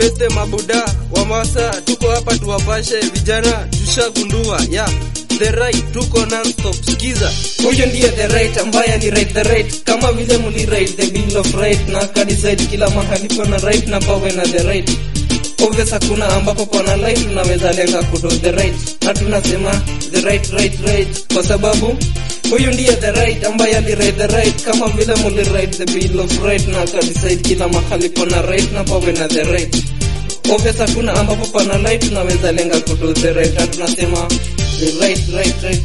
mabeste mabuda wamasa tuko hapa tuwapashe vijana tushagundua ya the right tuko nonstop skiza huyo ndiye the right ambaye ali right the right kama vile muli right the bill of right na kadecide kila mahali pana right na pawe na the right obvious hakuna ambapo pana light tunaweza lenga kudo the right na tunasema the right right right kwa sababu huyu ndiye the right ambaye ali right the right kama vile muli right the bill of right na kadecide kila mahali pana right na pawe na the right obvious hakuna ambapo pana light tunaweza lenga kudo the right na tunasema the right right right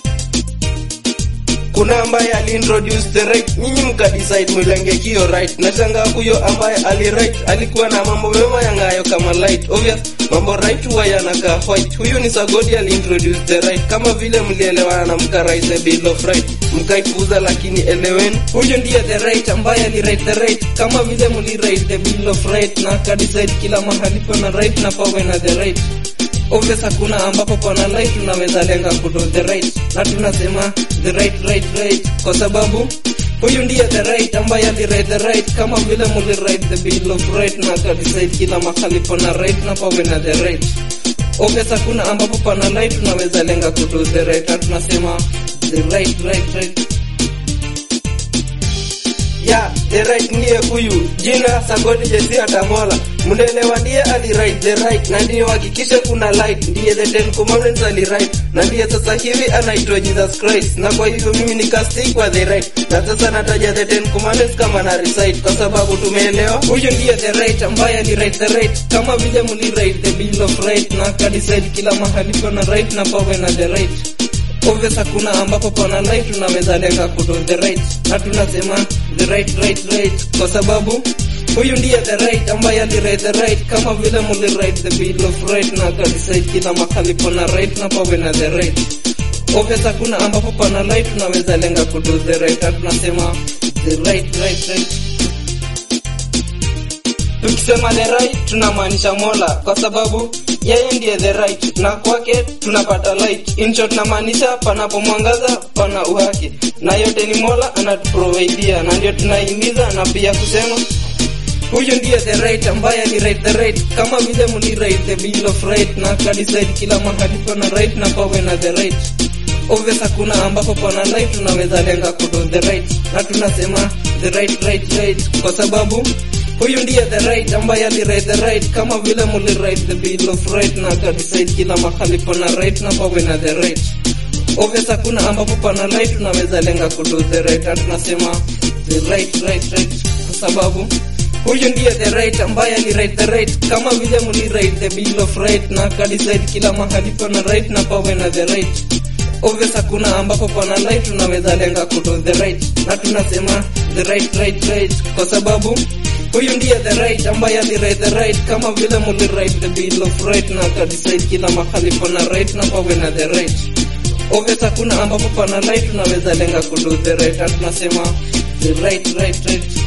kuna ambaye aliintroduce the right nyinyi mkadecide mwilenge kio right nashangaa huyo ambaye ali right alikuwa na mambo mema yangayo kama light obvious mambo right huwa yanakaa white huyu ni sagodi aliintroduce the right kama vile mlielewana na mkarise the bill of right mkaipuza lakini eleweni huyo ndiye the right ambaye ali right the right kama vile muli right the bill of right na kadecide kila mahali pana right na pawe na the right obvious hakuna ambapo pana light tunaweza lenga kudo the right na tunasema the right right right kwa sababu huyu ndiye the right ambaye ali right the right kama vile muli right the bill of right na kadecide kila mahali pana right na pawe na the right obvious hakuna ambapo pana light tunaweza lenga kudo the right na tunasema the right right right ya the right ndiye huyu jina sagodi jesi atamola mnaelewa ndiye ali right the right na ndiye hakikisha kuna light ndiye the ten commandments ali right na ndiye sasa hivi anaitwa jesus christ na kwa hivyo mimi nikastay kwa the right na sasa nataja the ten commandments kama na recite kwa sababu tumeelewa huyo ndiye the right ambaye ali right the right kama vile muli right the bill of right na kadecide kila mahali pana right na pawe na the right obvious hakuna ambapo pana light tunaweza lenga kudo the right na tunasema the right right right kwa sababu huyu ndiye the right ambaye ali right the right kama vile muli right the bill of right na kadecide kila mahali pana right na pawe na the right obvious hakuna ambapo pana light tunaweza lenga kudo the right na tunasema the right right right tukisema the right tunamaanisha mola kwa sababu yeye ndiye the right na kwake tunapata light in short namaanisha panapo mwangaza pana uhaki na yote ni mola anatuprovidia na ndio tunahimiza na pia kusema huyu ndiye the right ambaye ali right the right kama vile muli right the bill of right na kadecide kila mahali pana right na pawe na the right obvious hakuna ambapo pana light tunaweza lenga kudo the right na tunasema the right right right kwa sababu huyu ndiye the right ambaye ali right the right kama vile muli right the bill of right na kadecide kila mahali pana right na pawe na the right obvious hakuna ambapo pana light tunaweza lenga kudo the right na tunasema the right right right kwa sababu huyu ndiye the right ambaye ali right the right kama vile muli right the bill of right na kadecide kila mahali pana right na pawe na the right obvious hakuna ambapo pana light tunaweza lenga kudo the right na tunasema the right right right kwa sababu huyu ndiye the right ambaye ali right the right kama vile muli right the bill of right na kadecide kila mahali pana right na pawe na the right obvious hakuna ambapo pana light tunaweza lenga kudo the right na tunasema the right right right